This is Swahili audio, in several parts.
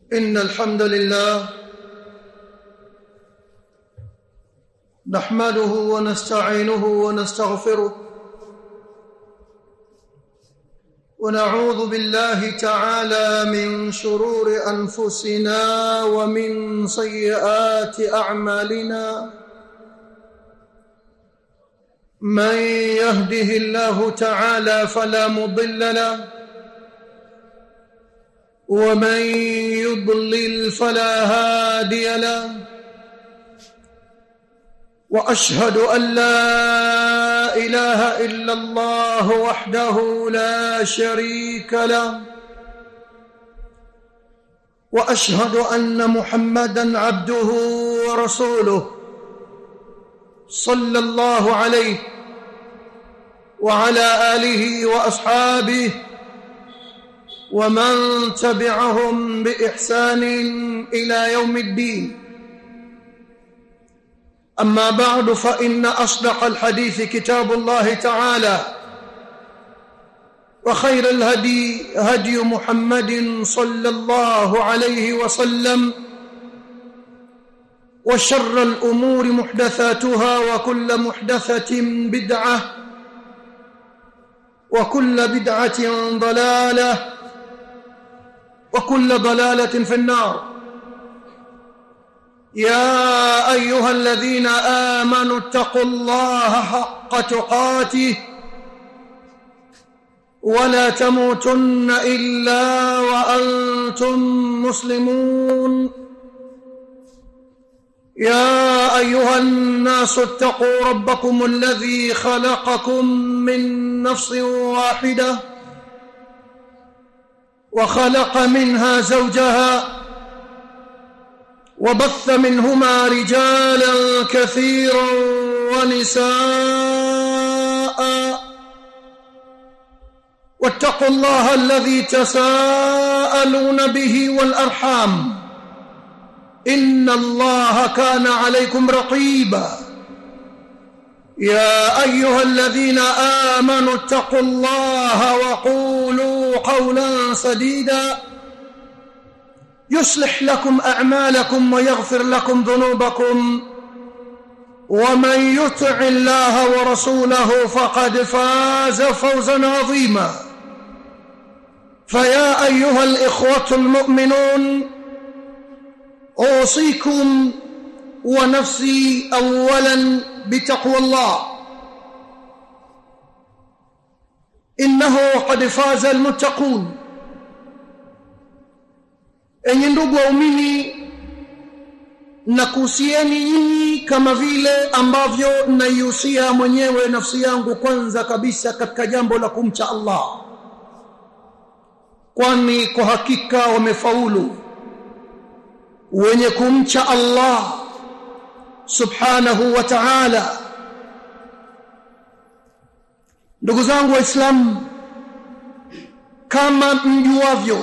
إن الحمد لله نحمده ونستعينه ونستغفره ونعوذ بالله تعالى من شرور أنفسنا ومن سيئات أعمالنا من يهده الله تعالى فلا مضل له ومن يضلل فلا هادي له واشهد ان لا اله الا الله وحده لا شريك له واشهد ان محمدا عبده ورسوله صلى الله عليه وعلى اله واصحابه ومن تبعهم باحسان الى يوم الدين اما بعد فان اصدق الحديث كتاب الله تعالى وخير الهدي هدي محمد صلى الله عليه وسلم وشر الامور محدثاتها وكل محدثه بدعه وكل بدعه ضلاله وكل ضلاله في النار يا ايها الذين امنوا اتقوا الله حق تقاته ولا تموتن الا وانتم مسلمون يا ايها الناس اتقوا ربكم الذي خلقكم من نفس واحده وخلق منها زوجها وبث منهما رجالا كثيرا ونساء واتقوا الله الذي تساءلون به والارحام ان الله كان عليكم رقيبا يا ايها الذين امنوا اتقوا الله وقولوا قولا سديدا يصلح لكم اعمالكم ويغفر لكم ذنوبكم ومن يطع الله ورسوله فقد فاز فوزا عظيما فيا ايها الاخوه المؤمنون اوصيكم ونفسي اولا بتقوى الله انه قد فاز المتقون enyi ndugu waumini na kuhusieni nyinyi kama vile ambavyo naihusia mwenyewe nafsi yangu kwanza kabisa katika jambo la kumcha Allah kwani kwa hakika wamefaulu wenye kumcha Allah subhanahu wa ta'ala ndugu zangu waislamu kama mjuavyo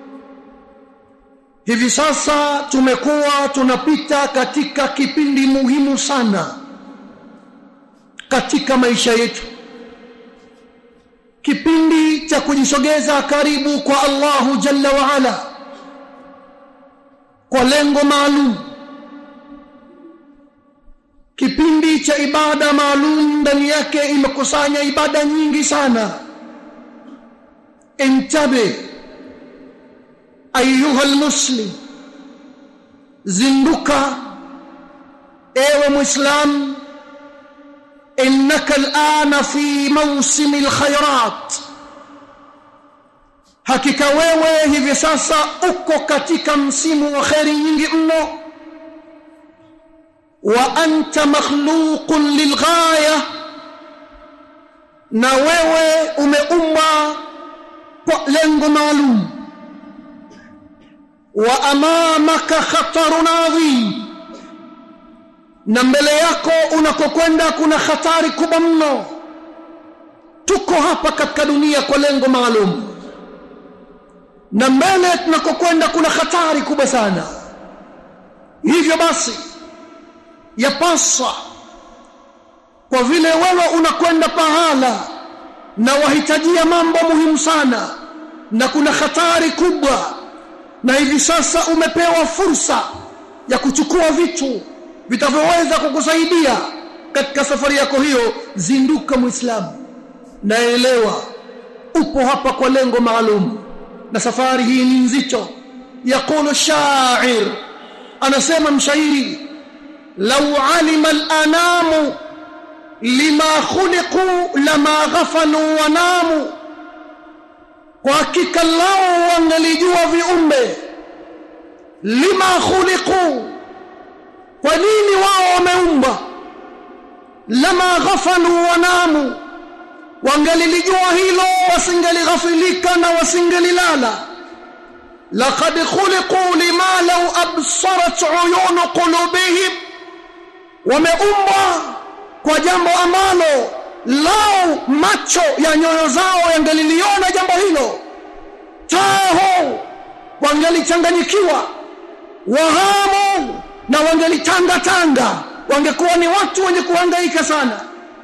hivi sasa tumekuwa tunapita katika kipindi muhimu sana katika maisha yetu kipindi cha kujisogeza karibu kwa Allahu jalla wa ala kwa lengo maalum kipindi cha ibada maalum ndani yake imekusanya ibada nyingi sana intabe ayuha almuslim zinduka ewe muislam innaka alana fi mawsimi alkhairat hakika wewe hivi sasa uko katika msimu wa khairi nyingi mno wa anta makhluqun lilghaya na wewe umeumbwa kwa lengo maalum wa amamaka khatarun adhim na mbele yako unakokwenda kuna hatari kubwa mno tuko hapa katika dunia kwa lengo maalum na mbele tunakokwenda kuna hatari kubwa sana hivyo basi yapaswa kwa vile wewe unakwenda pahala na wahitajia mambo muhimu sana na kuna hatari kubwa na hivi sasa umepewa fursa ya kuchukua vitu vitavyoweza kukusaidia katika safari yako hiyo zinduka muislamu naelewa upo hapa kwa lengo maalum na safari hii ni nzito yaqulu shair anasema mshairi law alima al-anamu lima khuliqu lama ghafalu wa namu kwa hakika lao wangelijua viumbe lima khuliqu kwa nini wao wameumbwa lama ghafalu wa namu wangelilijua hilo wasingelighafilika na wasingelilala laqad khuliqu lima law absarat uyun qulubihim wameumbwa kwa jambo ambalo lao macho ya nyoyo zao yangeliliona jambo hilo taho wangelichanganyikiwa wahamu na wangelitanga tanga wangekuwa ni watu wenye kuhangaika sana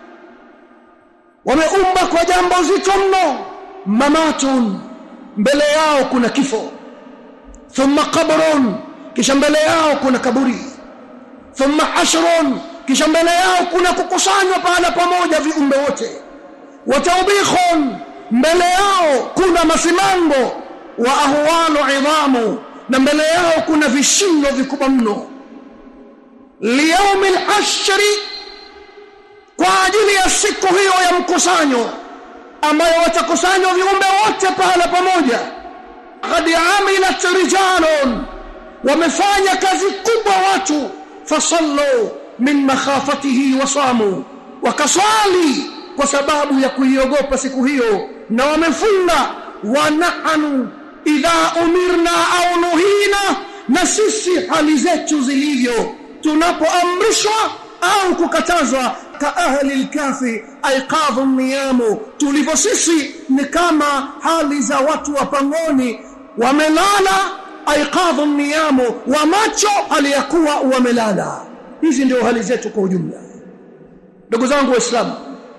wameumba kwa jambo zito mno mamatun mbele yao kuna kifo thumma qabrun kisha mbele yao kuna kaburi thumma hashrun kisha mbele yao kuna kukusanywa pahala pamoja viumbe wote wataubikhun mbele yao kuna masimango wa ahwalu idhamu na mbele yao kuna vishindo vikubwa mno liyaumi lashri kwa ajili ya siku hiyo ya mkusanyo ambayo watakusanywa viumbe wote pahala pamoja qad amilat rijalun wamefanya kazi kubwa watu fasallu min makhafatihi wasamu wakaswali kwa sababu ya kuiogopa siku hiyo na wamefunga wa nahnu idha umirna au nuhina na sisi hali zetu zilivyo tunapoamrishwa au kukatazwa ka ahli lkafi aiqadhu niyamu tulivyo sisi ni kama hali za watu wa pangoni wamelala aiqadhu niyamu wa macho hali ya kuwa wamelala hizi ndio hali zetu kwa ujumla ndugu zangu waislamu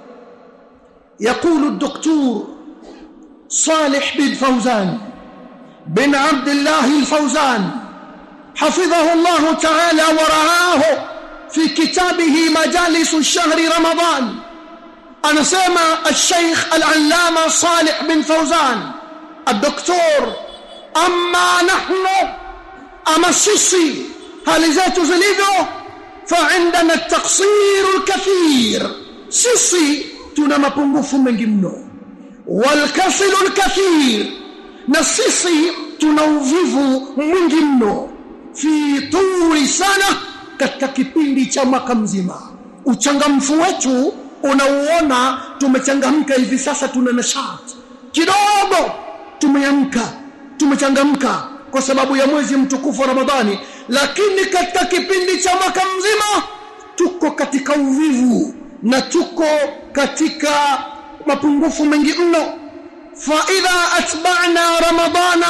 يقول الدكتور صالح بن فوزان بن عبد الله الفوزان حفظه الله تعالى ورعاه في كتابه مجالس الشهر رمضان أنا سمع الشيخ العلامة صالح بن فوزان الدكتور أما نحن أما السيسي هل ذات زليفه فعندنا التقصير الكثير سيسي tuna mapungufu mengi mno walkasilu lkathir na sisi tuna uvivu mwingi mno fi turi sana katika kipindi cha mwaka mzima uchangamfu wetu unauona tumechangamka hivi sasa tuna nashati kidogo tumeamka tumechangamka kwa sababu ya mwezi mtukufu wa ramadhani lakini katika kipindi cha mwaka mzima tuko katika uvivu na tuko katika mapungufu mengi mno fa idha atba'na ramadana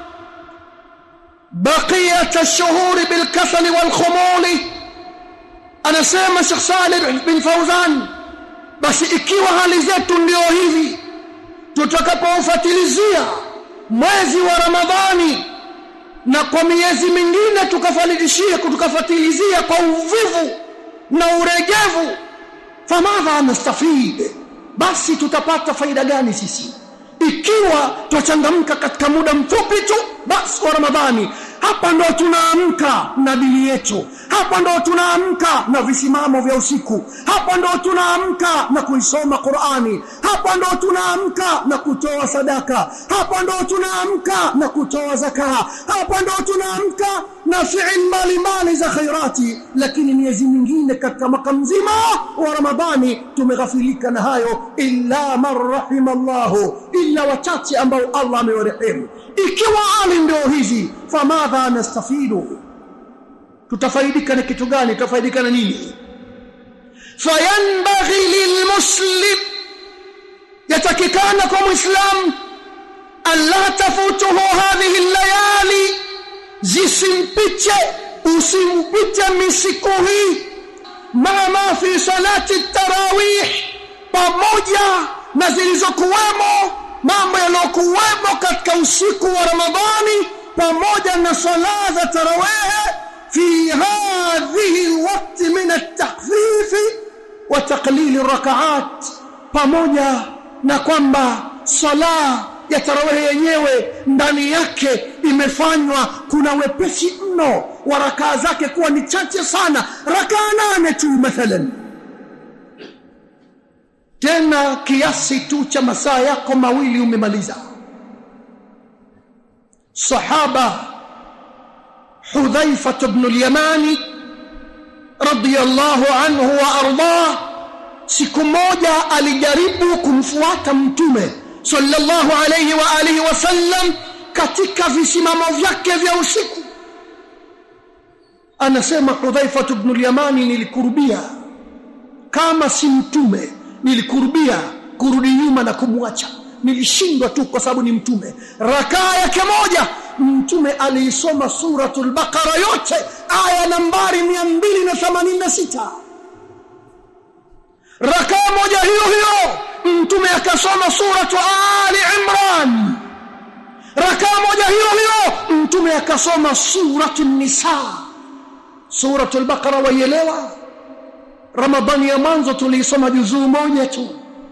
baqiyat ash-shuhur bil kasal wal khumul anasema Sheikh Saleh bin Fauzan basi ikiwa hali zetu ndio hivi tutakapofuatilizia mwezi wa Ramadhani na kwa miezi mingine tukafalidishia tukafuatilizia kwa uvivu na uregevu famadha nastafid basi tutapata faida gani sisi ikiwa twachangamka katika muda mfupi tu basi wa ramadhani hapa ndo tunaamka na dini yetu hapa ndo tunaamka na visimamo vya usiku hapa ndo tunaamka na kuisoma Qur'ani hapa ndo tunaamka na kutoa sadaka hapa ndo tunaamka na kutoa zaka hapa ndo tunaamka na fi'il mbalimbali za khairati lakini miezi mingine katika mwaka mzima wa Ramadhani tumeghafilika na hayo illa man rahimallahu illa wachache ambao Allah amewarehemu ikiwa hali ndio hizi famadha nastafidu tutafaidika na kitu gani tutafaidika na nini fayanbaghi lilmuslim yatakikana kwa muislam alla tafutuhu hadhihi layali zisimpiche usimpite misiku hii mama fi salati tarawih pamoja na zilizokuwemo mambo yaliyokuwemo katika usiku wa ramadhani pamoja na swala za tarawih fi hadhihi alwaqt min at-takhfif wa taqlil ar-rak'at pamoja na kwamba swala ya tarawih yenyewe ndani yake imefanywa kuna wepesi mno wa rakaa zake kuwa ni chache sana rakaa nane tu mathalan tena kiasi tu cha masaa yako mawili umemaliza sahaba hudhaifa ibn al-yamani radiyallahu anhu wa ardah siku moja alijaribu kumfuata mtume sallallahu alayhi wa alihi wasallam katika visimamo vyake vya usiku anasema hudhaifa ibn al-yamani nilikurubia kama si mtume nilikurubia kurudi nyuma na kumwacha nilishindwa tu kwa sababu ni mtume rakaa yake moja mtume aliisoma suratul baqara yote aya nambari 286 rakaa moja hiyo hiyo mtume akasoma suratu ali imran rakaa moja hiyo hiyo mtume akasoma suratu nisa suratul baqara waielewa ramadhani ya mwanzo tuliisoma juzuu moja tu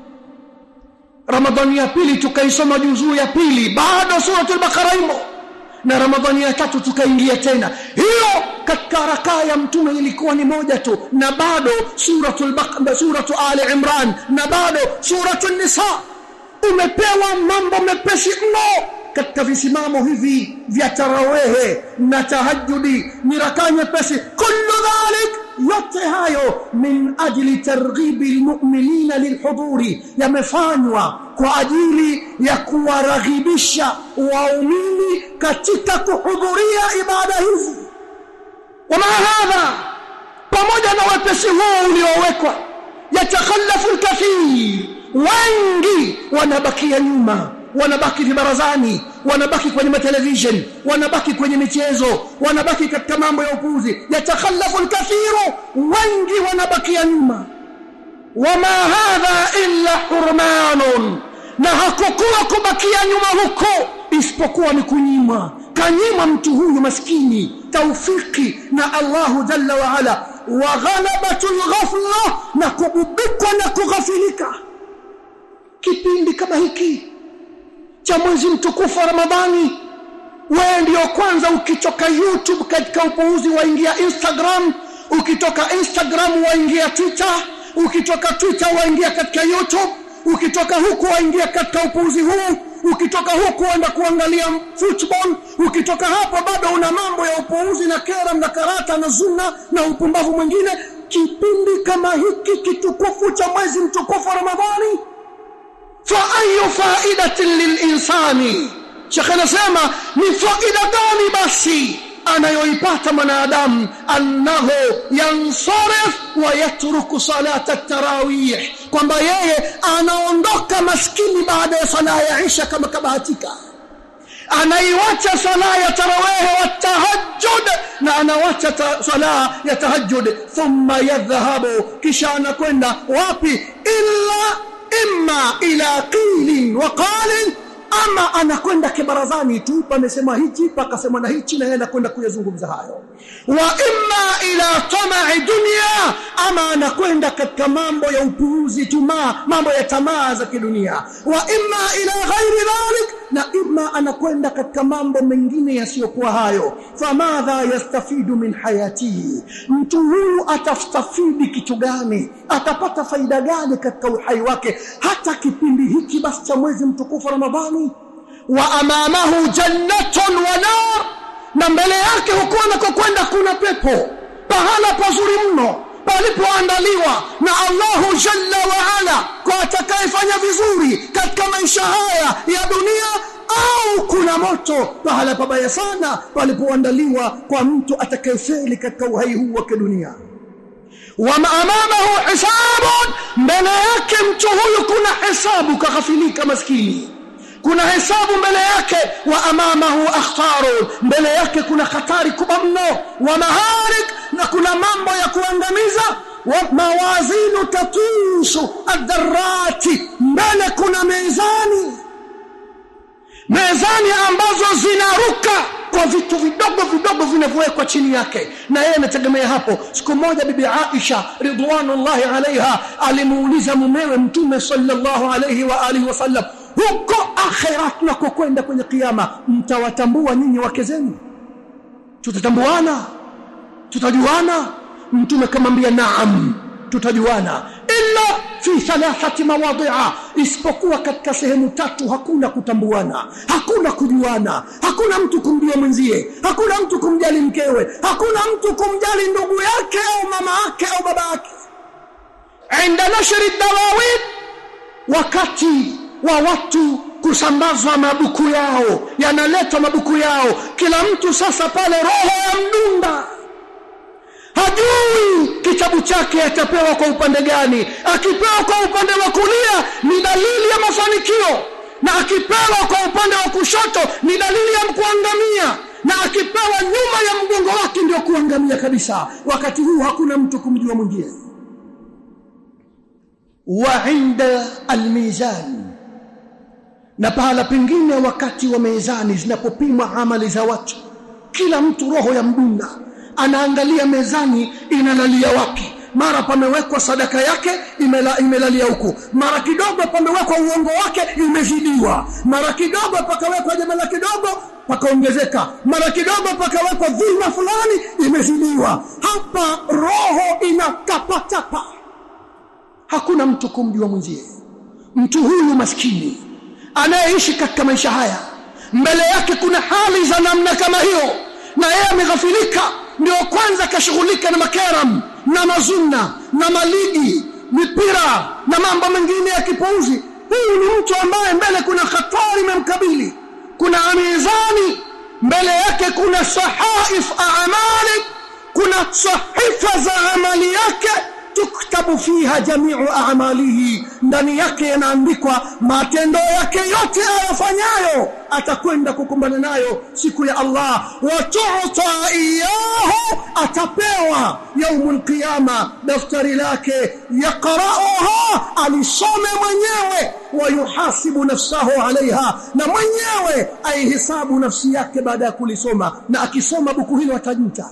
ramadhani ya pili tukaisoma juzuu ya pili bado suratul baqara imo na ramadhani ya tatu tukaingia tena hiyo katika rakaa ya mtume ilikuwa ni moja tu na bado suratul baqara suratu ali imran na bado suratul nisa umepewa mambo mepesi mno katika visimamo hivi vya tarawehe na tahajjudi ni rakaa nyepesi kullu dhalik yote hayo min ajli targhibi almu'minina lilhuduri yamefanywa kwa ajili ya kuwaraghibisha waumini katika kuhudhuria ibada hizi wama hadha pamoja na wepesi huu uliowekwa yatakhallafu alkathir wengi wanabakia nyuma wanabaki vibarazani wanabaki kwenye matelevision wanabaki kwenye michezo wanabaki katika mambo ya upuzi yatakhallafu alkathiru wengi wanabakia nyuma wama hadha illa hurmanun na hakukuwa kubakia nyuma huko isipokuwa ni kunyima kanyima mtu huyu maskini taufiki na Allahu jalla wa ala wa ghalabatul ghafla na kububikwa na kughafilika kipindi kama hiki cha mwezi mtukufu wa Ramadhani wewe ndio kwanza ukitoka YouTube katika upuuzi waingia Instagram ukitoka Instagram waingia Twitter ukitoka Twitter waingia katika YouTube ukitoka huku waingia katika upuuzi huu ukitoka huku enda kuangalia football ukitoka hapo bado una mambo ya upuuzi na kera na karata na zuna na upumbavu mwingine kipindi kama hiki kitukufu cha mwezi mtukufu wa Ramadhani فأي فائدة للإنسان شيخ anasema ni faida gani basi anayoipata mwanadamu annahu yansarif wa yatruku salata tarawih kwamba yeye anaondoka maskini baada ya sala ya isha kama kabahatika anaiwacha sala ya tarawih wa tahajjud na anawacha sala ya tahajjud thumma yadhhabu kisha anakwenda wapi illa imma ila qilin wa qalin ama anakwenda kibarazani tu pamesema hichi pakasema na hichi na yeye anakwenda kuyazungumza hayo wa imma ila tama'i dunya ama anakwenda katika mambo ya upuuzi tuma mambo ya tamaa za kidunia wa imma ila ghairi dhalik na imma anakwenda katika mambo mengine yasiyokuwa hayo famadha yastafidu min hayatihi mtu huyu atastafidi kitu gani atapata faida gani katika uhai wake hata kipindi hiki basi cha mwezi mtukufu Ramadhani wa amamahu jannatun wa nar na mbele yake huko anakokwenda kuna pepo pahala pazuri mno palipoandaliwa na Allahu jalla wa ala kwa atakayefanya vizuri katika maisha haya ya dunia au kuna moto pahala pabaya sana palipoandaliwa kwa mtu atakayefeli katika uhai huu wa kidunia wa amamahu hisabun mbele yake mtu huyu kuna hesabu kaghafilika maskini kuna hesabu mbele yake wa amamahu akhtarun mbele yake kuna hatari kubwa mno wa maharik na kuna mambo ya kuangamiza wa mawazinu tatushu adharati mbele kuna mezani mezani ambazo zinaruka kwa ndio vitu vidogo vidogo vinavyowekwa chini yake na yeye anategemea hapo siku moja bibi Aisha ridwanullahi alaiha alimuuliza mumewe mtume sallallahu alayhi wa alihi wasallam huko akhira tunakokwenda kwenye kiyama mtawatambua nyinyi wake zenu tutatambuana tutajuana mtume kamwambia naam tutajuana illa fi thalathati mawadhi'a isipokuwa katika sehemu tatu hakuna kutambuana hakuna kujuana hakuna mtu kumjua mwenzie hakuna mtu kumjali mkewe hakuna mtu kumjali ndugu yake au mama yake au baba yake inda nashri dawawid wakati wa watu kusambazwa mabuku yao yanaletwa mabuku yao kila mtu sasa pale roho ya mdunda hajui kitabu chake atapewa kwa upande gani akipewa kwa upande wa kulia ni dalili ya mafanikio na akipewa kwa upande wa kushoto ni dalili ya kuangamia na akipewa nyuma ya mgongo wake ndio kuangamia kabisa wakati huu hakuna mtu kumjua mwingine wa inda almizan na pahala pengine wakati wa mezani zinapopimwa amali za watu kila mtu roho ya mdunda anaangalia mezani inalalia wapi mara pamewekwa sadaka yake imela, imelalia huku mara kidogo pamewekwa uongo wake imezidiwa mara kidogo pakawekwa jamala kidogo pakaongezeka mara kidogo pakawekwa dhima fulani imezidiwa hapa roho inakapatapa hakuna mtu kumjua mwenzie mtu huyu maskini anayeishi katika maisha haya mbele yake kuna hali za namna kama hiyo na yeye ameghafilika ndio kwanza kashughulika na makaram na mazunna na maligi mipira na mambo mengine ya kipuuzi huyu ni mtu ambaye mbele kuna hatari imemkabili kuna mizani mbele yake kuna sahaif amali kuna sahifa za amali yake tuktabu fiha jamiu a'malihi ndani yake yanaandikwa matendo yake yote ayafanyayo atakwenda kukumbana nayo siku ya Allah wa tu'ta iyahu atapewa yaumul qiyama daftari lake yaqra'uha alisome mwenyewe wa yuhasibu nafsahu alaiha na mwenyewe aihisabu nafsi yake baada ya kulisoma na akisoma buku hilo atajuta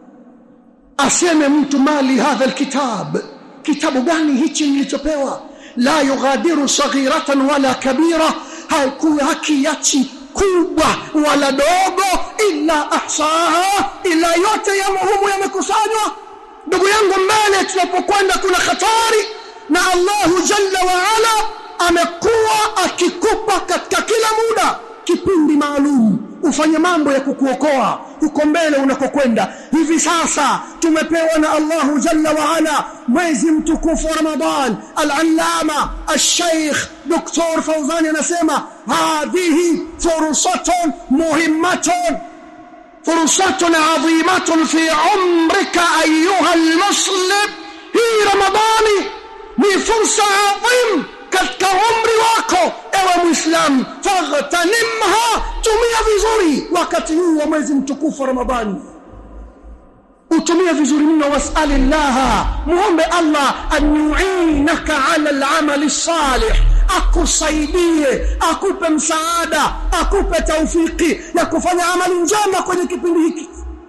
aseme mtu mali hadha alkitab kitabu gani hichi nilichopewa la yughadiru saghiratan wala kabira hakiachi kubwa wala dogo illa ahsaha ila yote ya muhimu yamekusanywa ndugu yangu mbele tunapokwenda kuna hatari na Allahu jalla wa ala amekuwa akikupa katika kila muda kipindi maalum ufanye mambo ya kukuokoa huko mbele unakokwenda hivi sasa tumepewa na Allahu jalla wa ala mwezi mtukufu wa Ramadhan al-allama al-sheikh Dr. Fawzani anasema hadhihi fursatun muhimmatun fursatun adhimatun fi umrika ayuha al-muslim hii Ramadhani ni fursa adhim katika umri wako ewe muislam faghtanimha tumia vizuri wakati huu wa mwezi mtukufu wa ramadhani utumie vizuri mno wasali llaha muombe allah an yuinaka ala lamali salih akusaidie akupe msaada akupe taufiki ya kufanya amali njema kwenye kipindi hiki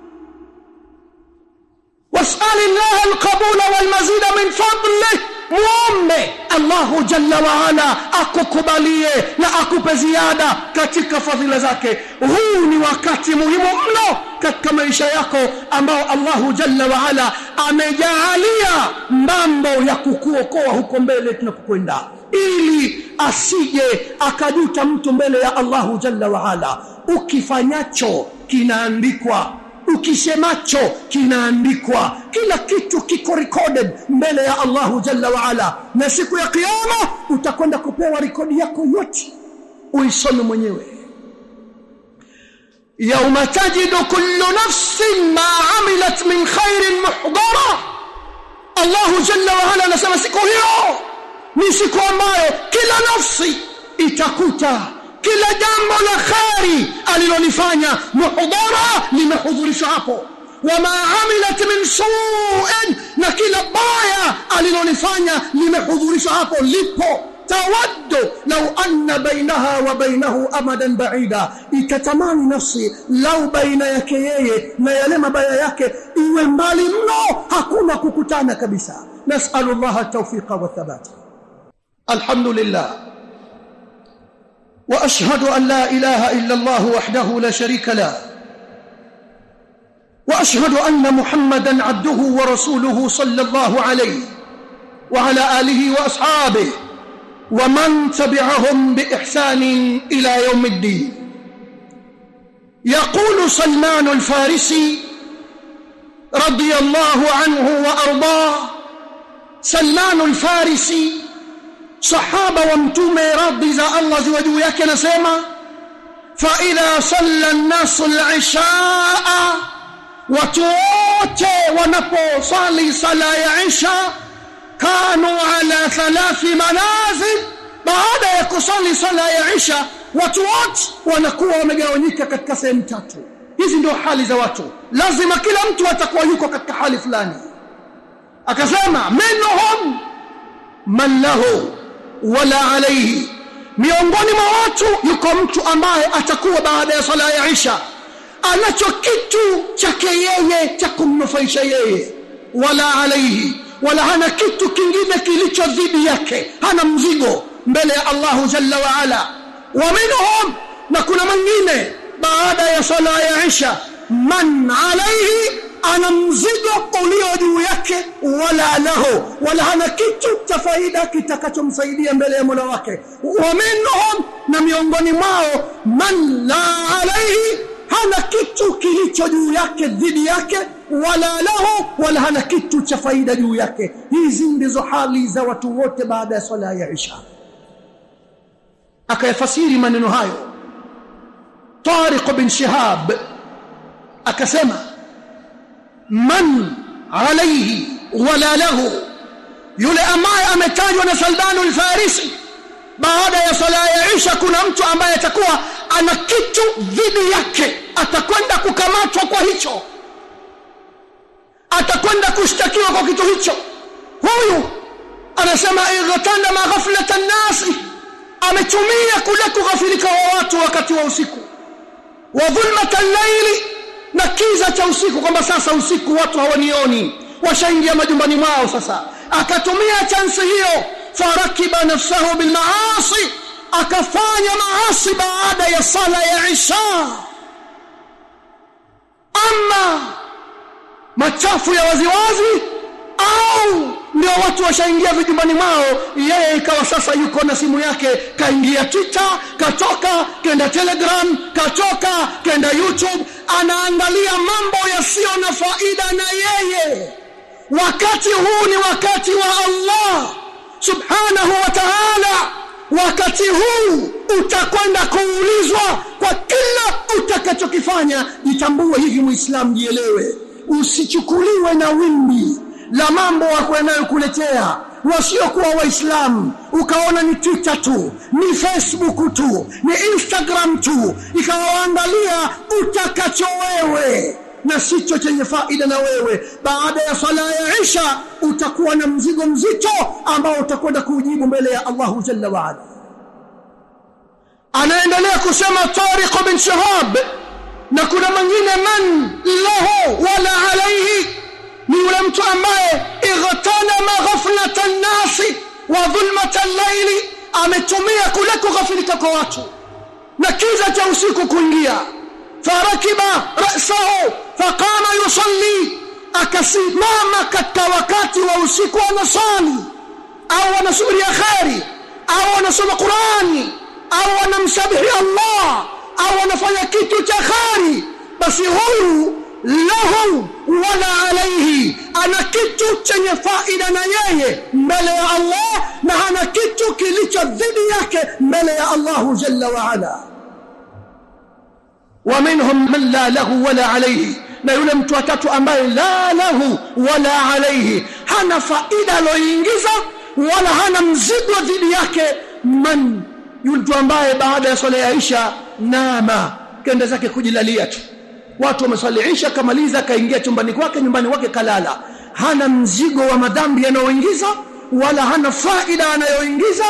wasali llaha alqabula walmazida min fadlih muombe Allahu jalla wa ala akukubalie na akupe ziada katika fadhila zake huu ni wakati muhimu mno katika maisha yako ambao Allahu jalla wa ala amejaalia mambo ya kukuokoa huko mbele tunapokwenda ili asije akajuta mtu mbele ya Allahu jalla wa ala ukifanyacho kinaandikwa ukisemacho kinaandikwa kila kitu kiko recorded mbele ya Allahu jalla wa ala na siku ya kiyama utakwenda kupewa rekodi yako yote uisome mwenyewe yauma tajidu kullu nafsin ma amilat min khairin muhdara Allahu jalla wa ala anasema siku hiyo ni siku ambayo kila nafsi itakuta kila jambo la khari alilolifanya muhdara limehudhurishwa hapo wama amilat min su'in na kila baya alilolifanya limehudhurishwa hapo lipo tawaddu law anna bainaha wa bainahu amadan baida itatamani nafsi lau baina yake yeye na yale mabaya yake iwe mbali mno hakuna kukutana kabisa nasalu Allah at-tawfiqa wa thabata alhamdulillah wa ashhadu an la ilaha illa Allah wahdahu la sharika lahu واشهد ان محمدا عبده ورسوله صلى الله عليه وعلى اله واصحابه ومن تبعهم باحسان الى يوم الدين يقول سلمان الفارسي رضي الله عنه وارضاه سلمان الفارسي صحابه ومتومه رضي za Allah ziwe juu yake nasema fa idha salla an-nas al-ishaa watu wote wanaposali sala ya isha kanu ala thalathi manazil baada ya kusali sala ya isha watu wote wanakuwa wamegawanyika katika sehemu tatu hizi ndio hali za watu lazima kila mtu atakuwa yuko katika hali fulani akasema minhum man lahu wala alayhi miongoni mwa watu yuko mtu ambaye atakuwa baada ya sala ya isha anacho kitu chake yeye cha kumnufaisha yeye wala alaihi wala hana kitu kingine kilicho dhidi yake hana mzigo mbele ya Allahu jalla wa ala wa minhum na kuna mwingine baada ya sala ya isha man alaihi ana mzigo ulio juu yake wala lahu wala hana kitu cha faida kitakachomsaidia mbele ya Mola wake wa minhum na miongoni mwao man la alaihi hana kitu kilicho juu yake dhidi yake wala lahu wala hana kitu cha faida juu yake hizi ndizo hali za watu wote baada ya swala ya isha akayafasiri maneno hayo Tariq bin Shihab akasema man alayhi wala lahu yule ambaye ametajwa na Salman al-Farisi baada ya sala ya Isha kuna mtu ambaye atakuwa ana kitu dhidi yake atakwenda kukamatwa kwa hicho atakwenda kushtakiwa kwa kitu hicho huyu anasema ightana maghflatan nasi ametumia kule kughafilika wa watu wakati wa usiku wa dhulmatan layli na kiza cha usiku kwamba sasa usiku watu hawanioni washaingia majumbani mwao sasa akatumia chansi hiyo farakiba nafsahu bilmaasi akafanya maasi baada ya sala ya isha ama machafu ya waziwazi au ndio watu washaingia vijumbani mwao yeye ikawa sasa yuko na simu yake kaingia twitter katoka kenda telegram katoka kenda youtube anaangalia mambo yasiyo na faida na yeye wakati huu ni wakati wa Allah subhanahu wa ta'ala wakati huu utakwenda kuulizwa kwa kila utakachokifanya jitambue hivi muislamu jielewe usichukuliwe na wimbi la mambo wanayokuletea wasiokuwa waislamu ukaona ni twitter tu ni facebook tu ni instagram tu ikawaangalia utakacho wewe na sicho chenye faida na wewe baada ya sala ya isha utakuwa na mzigo mzito ambao utakwenda kujibu mbele ya Allahu jalla wa ala anaendelea kusema Tariq bin Shihab na kuna mwingine man lahu wala alayhi ni yule mtu ambaye ightana ghaflatan nasi wa dhulmatan layli ametumia kule kughafilika kwa watu na kiza cha usiku kuingia farakiba rasahu faqama yusalli akasimama katika wakati wa usiku anasali au anasubiria kheri au anasoma Qurani au anamsabihi Allah au anafanya kitu cha kheri basi huyu lahu wala alayhi ana kitu chenye faida na yeye mbele ya Allah na hana kitu kilicho dhidi yake mbele ya Allahu jalla wa ala ومنهم من لا له ولا عليه na yule mtu watatu ambaye la lahu wala alayhi hana faida aloingiza wala hana mzigo dhidi yake man yule mtu ambaye baada ya swala ya Isha nama kenda zake kujilalia tu watu wameswali Isha kamaliza kaingia chumbani kwake nyumbani kwake kalala hana mzigo wa madhambi anayoingiza wala hana faida anayoingiza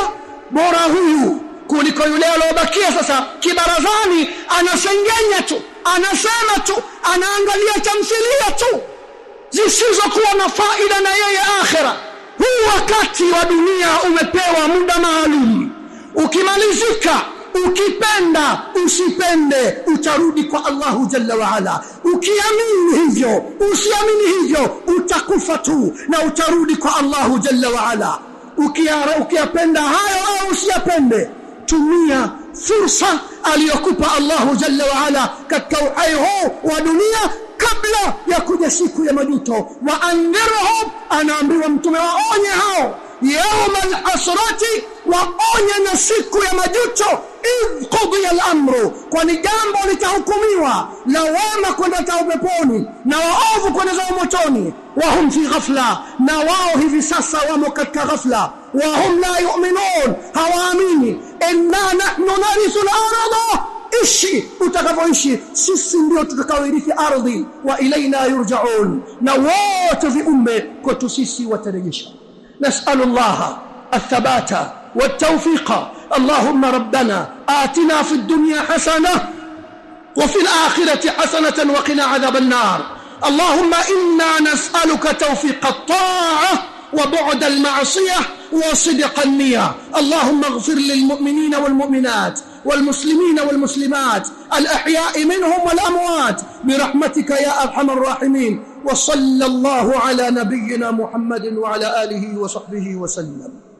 bora huyu kuliko yule aliyobakia sasa kibarazani anasengenya tu anasema tu anaangalia tamthilia tu zisizokuwa na faida na yeye akhira huu wakati wa dunia umepewa muda maalum ukimalizika ukipenda usipende utarudi kwa Allahu jalla wa ala ukiamini hivyo usiamini hivyo utakufa tu na utarudi kwa Allahu jalla wa ala ukiyapenda hayo au usiyapende tumia fursa aliyokupa Allahu jalla wa ala katika uhai huu wa dunia kabla ya kuja siku ya majuto wa andhirhum anaambiwa mtume waonye hao يوم الحسرة waonye na siku ya majuto idh qudiya al-amru kwani jambo litahukumiwa la wema kwenda zao peponi na waovu kwenda zao motoni wahum fi ghafla na wao hivi sasa wamo katika ghafla wahum la yu'minun hawaamini inna nahnu narithu al-ardha ishi utakavyoishi sisi ndio tutakaoirithi ardhi wa ilaina yurjaun na wote viumbe kwetu sisi watarejeshwa نسأل الله الثبات والتوفيق اللهم ربنا آتنا في الدنيا حسنة وفي الآخرة حسنة وقنا عذاب النار اللهم إنا نسألك توفيق الطاعة وبعد المعصية وصدق النية اللهم اغفر للمؤمنين والمؤمنات والمسلمين والمسلمات الأحياء منهم والأموات برحمتك يا أرحم الراحمين وصلى الله على نبينا محمد وعلى آله وصحبه وسلم